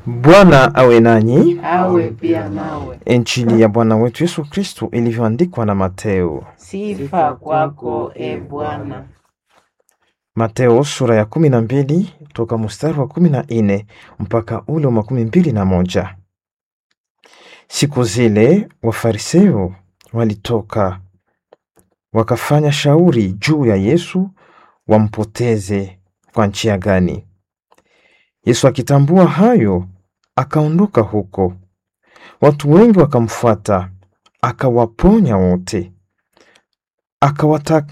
Bwana awe nanyi. awe pia nawe. Injili ya Bwana wetu Yesu Kristu ilivyoandikwa na Mateo. Sifa kwako e Bwana. Mateo sura ya kumi na mbili toka mstari wa kumi na nne mpaka ule wa makumi mbili na moja. Siku zile Wafariseo walitoka wakafanya shauri juu ya Yesu wampoteze kwa njia gani. Yesu akitambua hayo, akaondoka huko. Watu wengi wakamfuata, akawaponya wote, akawata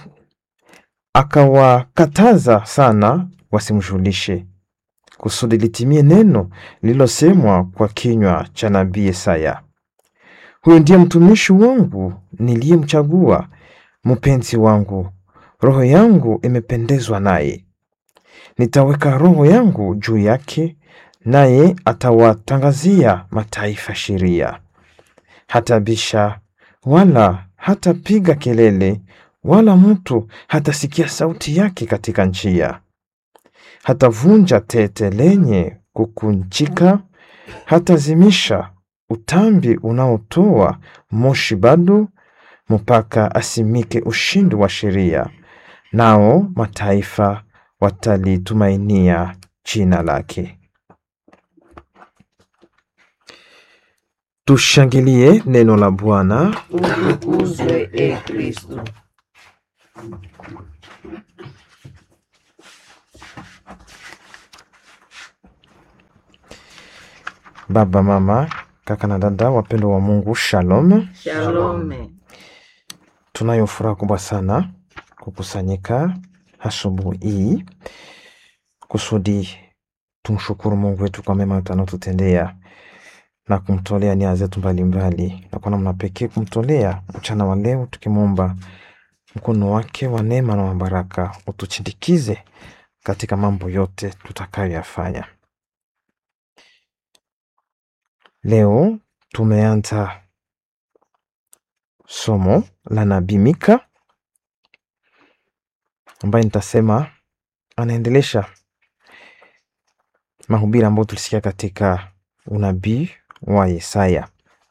akawakataza sana wasimjulishe, kusudi litimie neno lililosemwa kwa kinywa cha nabii Yesaya, huyu ndiye mtumishi wangu niliyemchagua, mpenzi wangu, roho yangu imependezwa naye. Nitaweka roho yangu juu yake, naye atawatangazia mataifa sheria. Hatabisha wala hatapiga kelele, wala mtu hatasikia sauti yake katika njia. Hatavunja tete lenye kukunjika, hatazimisha utambi unaotoa moshi bado, mpaka asimike ushindi wa sheria, nao mataifa watalitumainia jina lake. Tushangilie neno la Bwana. Utukuzwe e Kristo. Baba, mama, kaka na dada, wapendwa wa Mungu, shalom. Shalome. Tunayo furaha kubwa sana kukusanyika asubuhi hii kusudi tumshukuru Mungu wetu kwa mema yote anayotutendea na kumtolea nia zetu mbalimbali, na kwa namna pekee kumtolea mchana wa leo, tukimwomba mkono wake wa neema na wa baraka utuchindikize katika mambo yote tutakayoyafanya. Leo tumeanza somo la nabii Mika ambaye nitasema anaendelesha mahubiri ambayo tulisikia katika unabii wa Yesaya.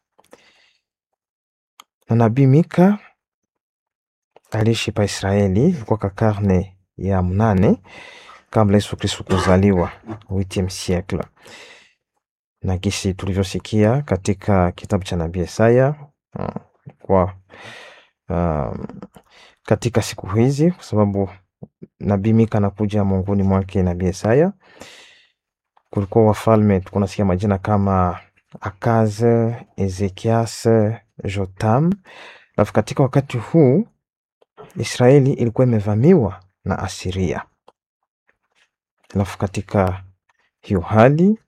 Na nabii Mika aliishi pa Israeli kwa karne ya mnane kabla Yesu Kristo kuzaliwa, 8 siècle na gisi tulivyosikia katika kitabu cha nabii Yesaya uh, kwa uh, katika siku hizi, kwa sababu nabii Mika anakuja mongoni mwake nabii Yesaya. Kulikuwa wafalme kunasikia majina kama Akaz, Ezekias, Jotam. Alafu katika wakati huu Israeli ilikuwa imevamiwa na Asiria. Alafu katika hiyo hali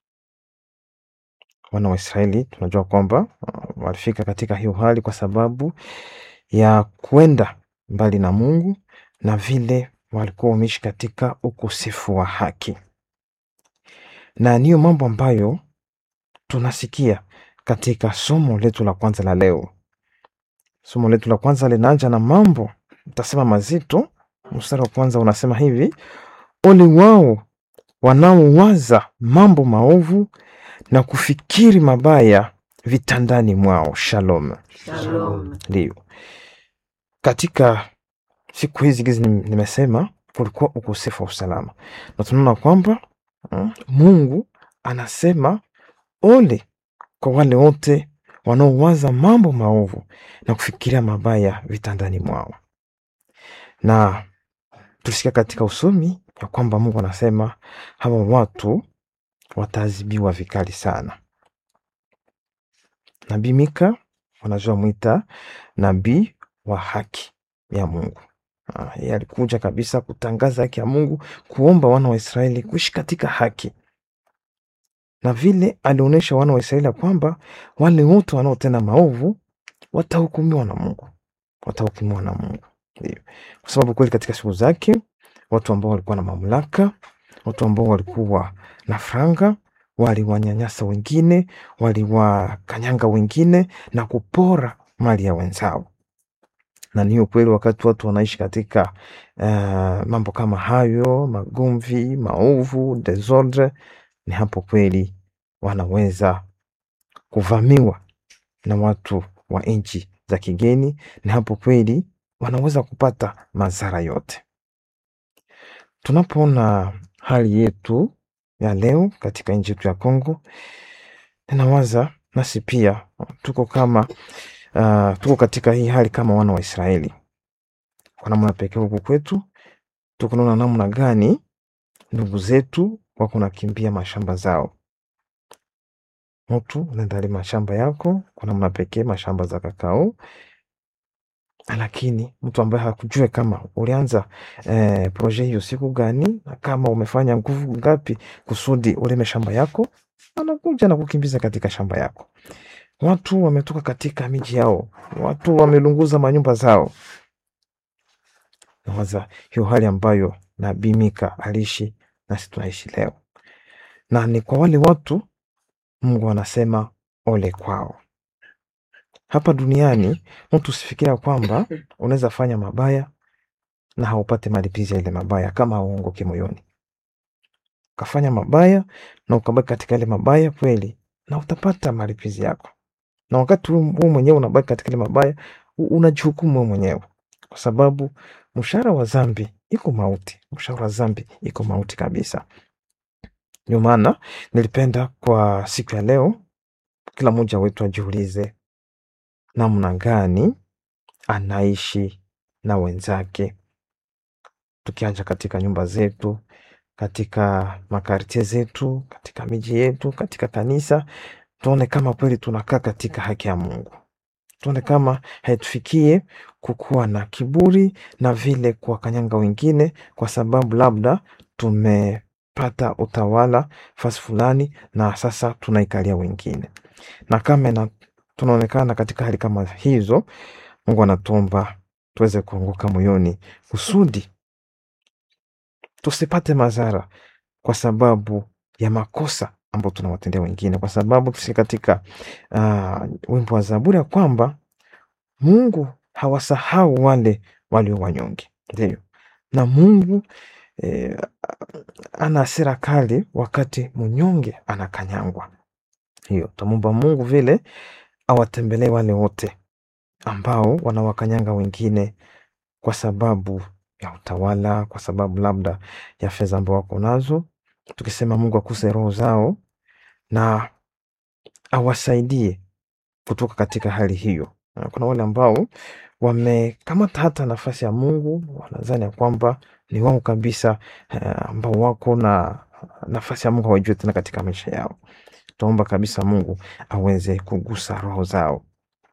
wana wa Israeli tunajua kwamba uh, walifika katika hiyo hali kwa sababu ya kwenda mbali na Mungu na vile walikuwa wameishi katika ukosefu wa haki, na niyo mambo ambayo tunasikia katika somo letu la kwanza la leo. Somo letu la kwanza linaanza na mambo utasema mazito. Mstari wa kwanza unasema hivi: ole wao wanaowaza mambo maovu na kufikiri mabaya vitandani mwao. Shalom. Shalom. Ndio, katika siku hizi gizi nim- nimesema kulikuwa ukosefu wa usalama, na tunaona kwamba mm, Mungu anasema ole kwa wale wote wanaowaza mambo maovu na kufikiria mabaya vitandani mwao. Na tulisikia katika usomi ya kwamba Mungu anasema hawa watu wataadhibiwa vikali sana. Nabii Mika wanajua mwita nabii wa haki ya Mungu. Ah, Yeye alikuja kabisa kutangaza haki ya Mungu, kuomba wana wa Israeli kuishi katika haki, na vile alionyesha wana wa Israeli ya kwamba wale wote wanaotenda maovu watahukumiwa na Mungu, watahukumiwa na Mungu. Ndio. Kwa sababu kweli katika siku zake watu ambao walikuwa na mamlaka, watu ambao walikuwa na franga waliwanyanyasa wengine, waliwakanyanga wengine na kupora mali ya wenzao. Na ni ukweli, wakati watu wanaishi katika uh, mambo kama hayo, magomvi, maovu, desordre, ni hapo kweli wanaweza kuvamiwa na watu wa nchi za kigeni, na hapo kweli wanaweza kupata madhara yote. Tunapoona hali yetu ya leo katika nchi yetu ya Kongo, ninawaza nasi pia tuko kama uh, tuko katika hii hali kama wana wa Israeli. Kwa namna pekee huku kwetu tuko naona namna gani ndugu zetu wako nakimbia mashamba zao. Mtu unaenda lima shamba yako kwa namna pekee, mashamba za kakao, lakini mtu ambaye hakujue kama ulianza eh, proje hiyo siku gani na kama umefanya nguvu ngapi kusudi ulime shamba yako, anakuja na kukimbiza katika shamba yako. Watu wametoka katika miji yao, watu wamelunguza manyumba zao. Nawaza hiyo hali ambayo Nabii Mika aliishi nasi tunaishi leo, na ni kwa wale watu Mungu anasema ole kwao. Hapa duniani mtu usifikiria kwamba unaweza fanya mabaya na haupate malipizi ya ile mabaya, kama hauongoke moyoni. Ukafanya mabaya na ukabaki katika ile mabaya kweli, na utapata malipizi yako, na wakati huu huu mwenyewe unabaki katika ile mabaya, u- unajihukumu wewe mwenyewe, kwa sababu mshahara wa dhambi iko mauti. Mshahara wa dhambi iko mauti kabisa. Ndio maana nilipenda kwa siku ya leo kila mmoja wetu ajiulize namna gani anaishi na wenzake, tukianja katika nyumba zetu, katika makartie zetu, katika miji yetu, katika kanisa, tuone kama kweli tunakaa katika haki ya Mungu, tuone kama haitufikie kukuwa na kiburi na vile kuwakanyanga wengine, kwa sababu labda tumepata utawala fasi fulani na sasa tunaikalia wengine, na kama ina- tunaonekana katika hali kama hizo, Mungu anatuomba tuweze kuanguka moyoni kusudi tusipate madhara kwa sababu ya makosa ambayo tunawatendea wengine, kwa sababu tusi katika uh, wimbo wa Zaburi ya kwamba Mungu hawasahau wale walio wanyonge, ndio na Mungu eh, ana hasira kali wakati mnyonge anakanyangwa. Hiyo tamwomba Mungu vile awatembelee wale wote ambao wanawakanyanga wengine kwa sababu ya utawala, kwa sababu labda ya fedha ambao wako nazo, tukisema Mungu akuse roho zao na awasaidie kutoka katika hali hiyo. Na Kuna wale ambao wamekamata hata nafasi ya Mungu, wanadhani ya kwamba ni wao kabisa, eh, ambao wako na nafasi ya Mungu hawajui tena katika maisha yao. Tuomba kabisa Mungu aweze kugusa roho zao.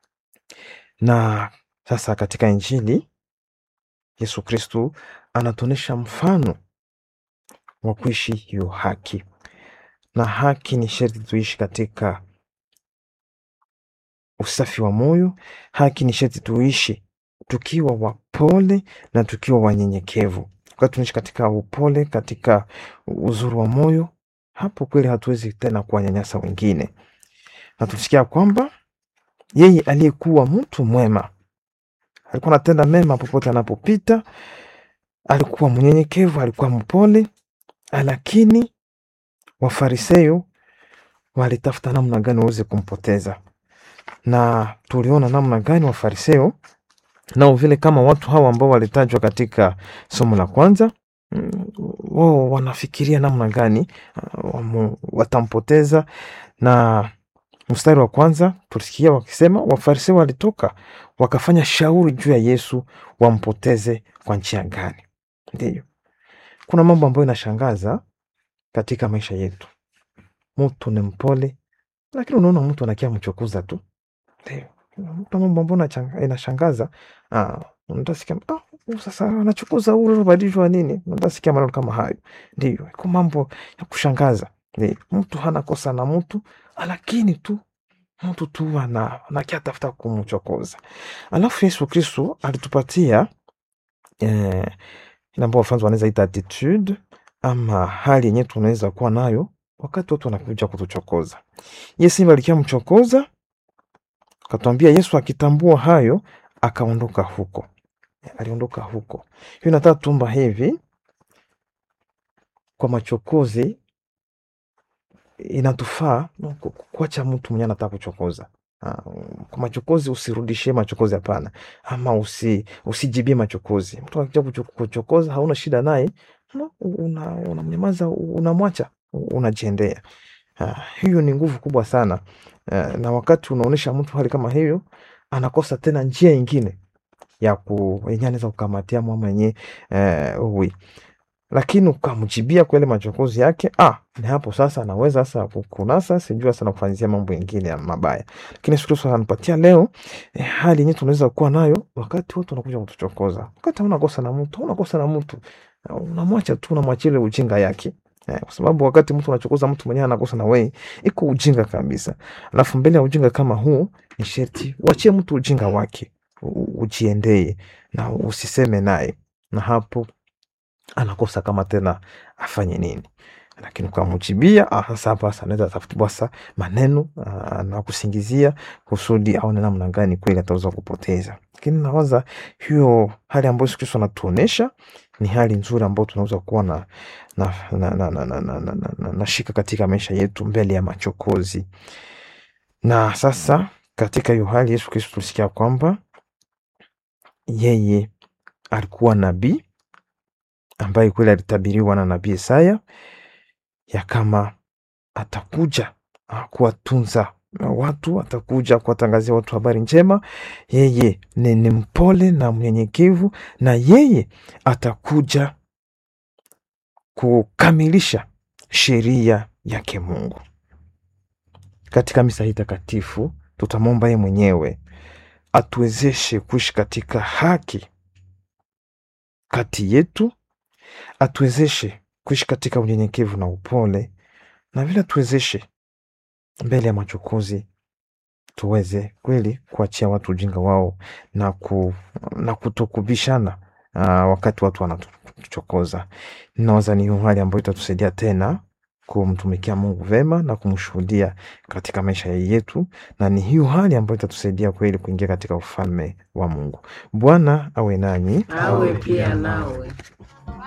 Na sasa katika Injili Yesu Kristu anatuonyesha mfano wa kuishi hiyo haki, na haki ni sharti tuishi katika usafi wa moyo. Haki ni sharti tuishi tukiwa wapole na tukiwa wanyenyekevu. Wakati tunaishi katika upole, katika uzuri wa moyo, hapo kweli hatuwezi tena kuwanyanyasa wengine, na tusikia kwamba yeye aliyekuwa mtu mwema alikuwa anatenda mema popote anapopita, alikuwa mnyenyekevu, alikuwa mpole, lakini Wafarisayo walitafuta namna gani waweze kumpoteza, na tuliona namna gani Wafarisayo nao vile kama watu hawa ambao walitajwa katika somo la kwanza mm, wao wanafikiria namna gani uh, wamu- watampoteza. Na mstari wa kwanza tulisikia wakisema Wafarisayo walitoka wakafanya shauri juu ya Yesu wampoteze kwa njia gani. Ndiyo, kuna mambo ambayo inashangaza katika maisha yetu. Mtu ni mpole, lakini unaona mtu anakia mchokoza tu. Ndio, mtu mambo ambayo inachanga- inashangaza. Ah, utasikia ah, huyu sasa anachukuza huyu anabadilishwa nini? Utasikia maneno kama hayo. Ndio, iko mambo ya kushangaza. Ndio, mtu hana kosa na mtu, lakini tu mtu tu ana anakia tafuta kumchokoza. Alafu Yesu Kristo alitupatia eh, ile ambao wafanzi wanaweza ita attitude ama hali yenyewe tunaweza kuwa nayo wakati watu wanakuja kutuchokoza. Yesu alikia mchokoza, akatwambia Yesu akitambua hayo akaondoka huko, aliondoka huko. Hiyo nataka tuomba hivi kwa machokozi inatufaa no, ku- ku- kuacha mtu mwenye anataka kuchokoza Ah, kwa machokozi usirudishie machokozi hapana ama usi, usijibie machokozi mtu akija kucho- kuchokoza hauna shida naye no, una- unamnyamaza unamwacha unajiendea Ah, hiyo ni nguvu kubwa sana Ah, na wakati unaonyesha mtu hali kama hiyo anakosa tena njia ingine ya ku yenye anaweza kukamatia mama yenye eh, uwi lakini ukamjibia kwa ile machokozi yake ah, ni hapo sasa anaweza sasa kukunasa sijui sasa nakufanyizia mambo mengine ya mabaya lakini Yesu Kristo ananipatia leo eh, hali yenyewe tunaweza kuwa nayo wakati watu wanakuja kutuchokoza wakati hauna kosa na mtu hauna kosa na mtu Ah, unamwacha tu unamwachia ile ujinga yake Eh, kwa sababu wakati mtu unachokoza mtu mwenyewe anakosa na wewe iko ujinga kabisa alafu mbele ya ujinga kama huu ni sherti uachie mtu ujinga wake u- ujiendee na usiseme naye na hapo anakosa kama tena afanye nini lakini ukamjibia ah, sasa hapa sasa anaweza tafuta basa maneno ah, na kusingizia kusudi aone namna gani kweli ataweza kupoteza lakini nawaza hiyo hali ambayo Yesu Kristo anatuonesha ni hali nzuri ambayo tunaweza kuwa na na, na, na, na, na, na, na, na, na, na shika katika maisha yetu mbele ya machokozi na sasa katika hiyo hali Yesu Kristo tulisikia kwamba yeye alikuwa nabii ambaye kweli alitabiriwa na nabii Isaya ya kama atakuja ah, kuwatunza watu, atakuja kuwatangazia watu habari njema. Yeye ni, ni mpole na mnyenyekevu, na yeye atakuja kukamilisha sheria yake Mungu. Katika misa hii takatifu tutamwomba yeye mwenyewe atuwezeshe kuishi katika haki kati yetu, atuwezeshe kuishi katika unyenyekevu na upole, na vile atuwezeshe mbele ya machokozi tuweze kweli kuachia watu ujinga wao na, ku, na kutokubishana uh, wakati watu wanatuchokoza. Nawaza ni hiyo hali ambayo itatusaidia tena kumtumikia Mungu vema na kumshuhudia katika maisha yetu, na ni hiyo hali ambayo itatusaidia kweli kuingia katika ufalme wa Mungu. Bwana awe nanyi. awe pia nawe.